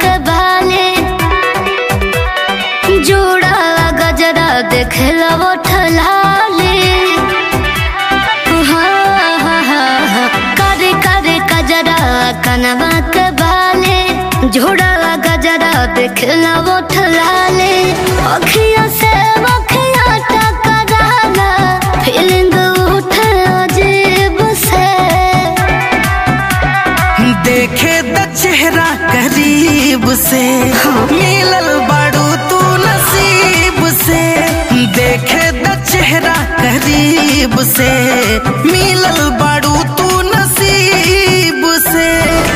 के बाले जोड़ा गजरा देखला वो ठलाले हाँ, हाँ, हाँ, हाँ, करे करे कजरा कनवा के बाले जोड़ा गजरा देखला वो ठलाले अखिया से अखिया टकराला फीलिंग उठे अजीब से देखे द चेहरा करीब से मिलल बाड़ू तू नसीब से देखे द चेहरा करीब से मिलल बाड़ू तू नसीब से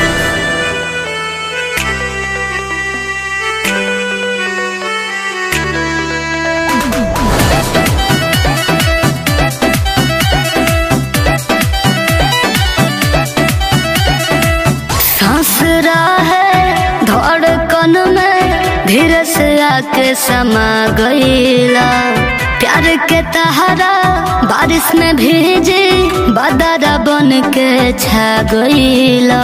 सांस है धड़कन में धीरे से आके समा गईला प्यार के तहरा बारिश में भीजी बदरा बन के छा गईला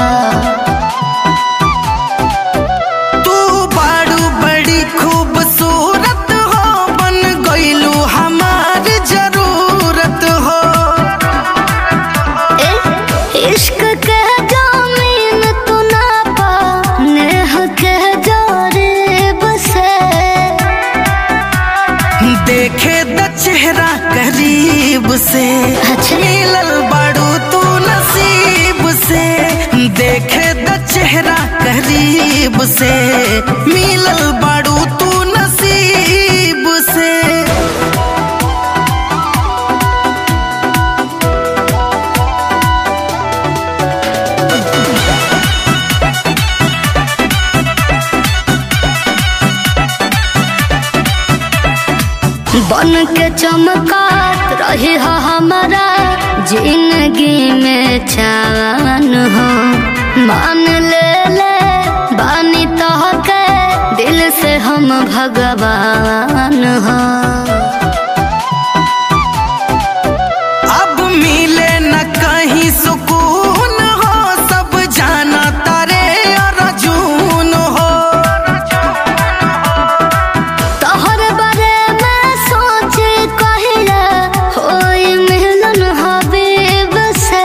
तू बाड़ू बड़ी खूबसूरत हो बन गईलू हमार जरूरत हो ए, इश्क के जामीन तू ना पा नेह के जारीब से देखे द चेहरा करीब से अच्छा। मिलल बाड़ू तू नसीब से देखे द चेहरा करीब से मिलल बाड़ू तू नसीब से बन के चमकात रही हो हमारा जिंदगी में चान हो मान ले ले बानी तो के दिल से हम भगवान हो अब मिले न कहीं सुकून हो सब जाना तारे और जून हो तोहर बारे में सोच कहिला होई मिलन हबीब से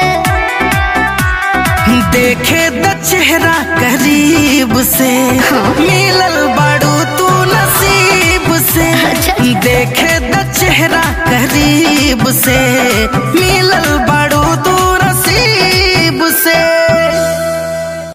देखे द चेहरा करीब से मिलल बाड़ू तू नसीब से अच्छा। देखे द चेहरा करीब से मिलल बाड़ू तू